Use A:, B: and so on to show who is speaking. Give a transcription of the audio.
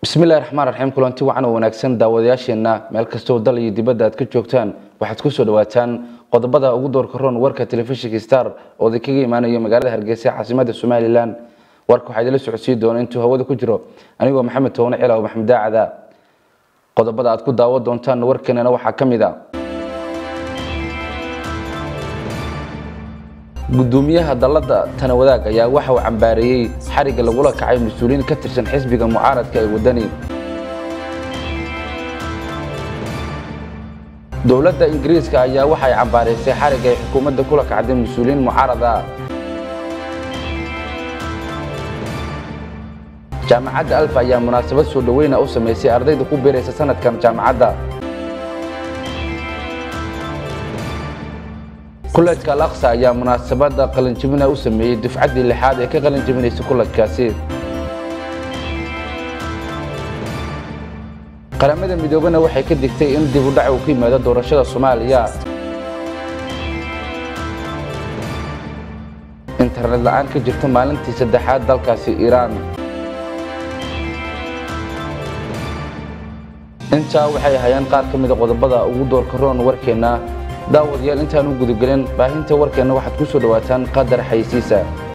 A: bismillahi raxmaan raxiim kulanti wacan oo wanaagsan daawadayaasheenna meel kastoo dal iyo dibadda aad ka joogtaan waxaad kusoo dhawaataan qodobada ugu doorka roon warka telefishinka star oo idinkaga imaanayo magaalada hargeysa caasimada somalilan warka waxaa idinla socodsiin doona intuu hawada ku jiro anigoo maxamed towne cilaw maxamed daacada qodobada aad ku daawo doontaan warkeenana waxaa ka mid a gudoomiyaha dalada tana wadaag ayaa waxa uu cambaareeyey xariga lagula kacay mas-uuliyiin ka tirsan xisbiga mucaaradka ee wadani dowladda ingiriiska ayaa waxay cambaaraysay xariga ay xukuumadda kula kacday mas-uuliyiin mucaarad ah jaamacadda alfa ayaa munaasabad soo dhoweyna u samaysay ardayda ku biiraysa sanadkan jaamacadda kulajka al aqsa ayaa munaasabada qalinjibina u sameeyey dufcaddii lixaad ee ka qalinjibinaysa kulajkaasi qaramada midoobena waxay ka digtay in dib u dhac uu ka yimaado doorashada soomaaliya internet la-aan ka jirto maalintii saddexaad dalkaasi iiraan intaa waxay hayaan qaar ka mida qodobada ugu doorka roon warkeenna daawadayaal intaan u gudagelin baahinta warkeenna waxaad ku soo dhawaataan qadar xaysiisa